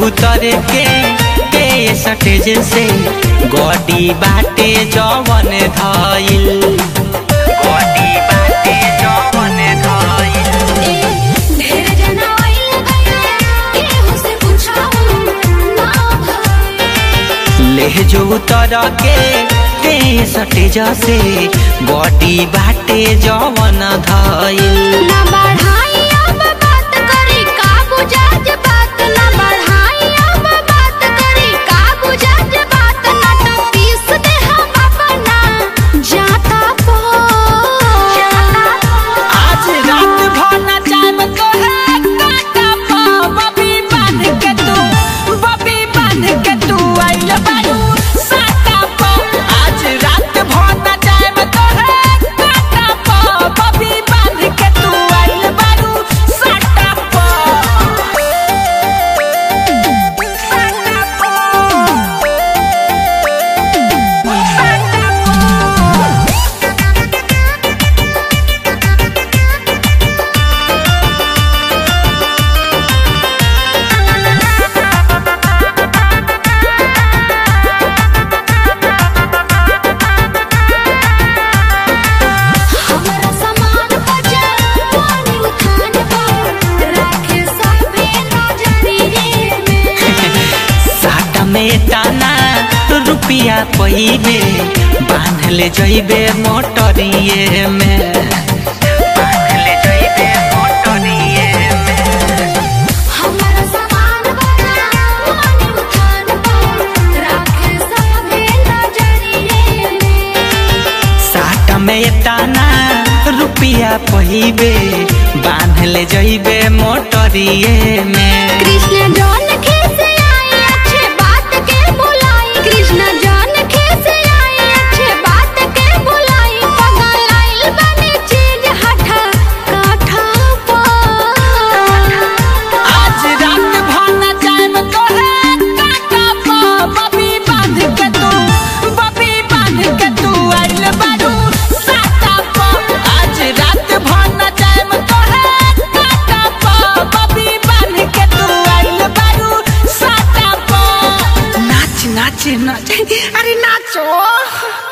उतर के के सटेज से गडी बाटे जवन धइल गडी बाटे जवन धइल ढेर जना आइल गइल केहू से पूछाऊ ना भइल ले जो उतर के के सटेज से गडी बाटे जवन धइल ना बढ़ाई अब बात करी का बुझाज बात ना बढ़ाई अब बात करी का बुझाज बात ना तो पीस दे हम अपना जाता पो आज रात भर नचाम तोहे काका पा बबी बांध के तू बबी बांध के तू आइल बारू साता पा आज रात भर नचाम तोहे काका पा बबी बांध के तू आइल बारू साता पा साता हमरा सामान बजा पानी उठान पर रखे सबे नजरिए में साटा में ताना रुपिया पहिबे बांध ले जइबे मोटरिए में बांध ले जइबे मोटरिए में हमरा सामान बजा पानी उठान पर रखे सबे नजरिए में साटा में ताना रुपिया पहिबे बांध ले जइबे मोटरिए में कृष्ण जौन खेसे आई अच्छे बात के बुलाई कृष्ण जौन खेसे आई अच्छे बात के बुलाई पगल आइल बने चीज हठा काठा पर आज रात भर नचाम तोहे काका पा बबी बांध के तू बबी बांध के तू आइल बारू साता पा आज रात भर नचाम तोहे काका पा बबी बांध के तू आइल बारू साता पा नाच नाच नाच अरे नाचो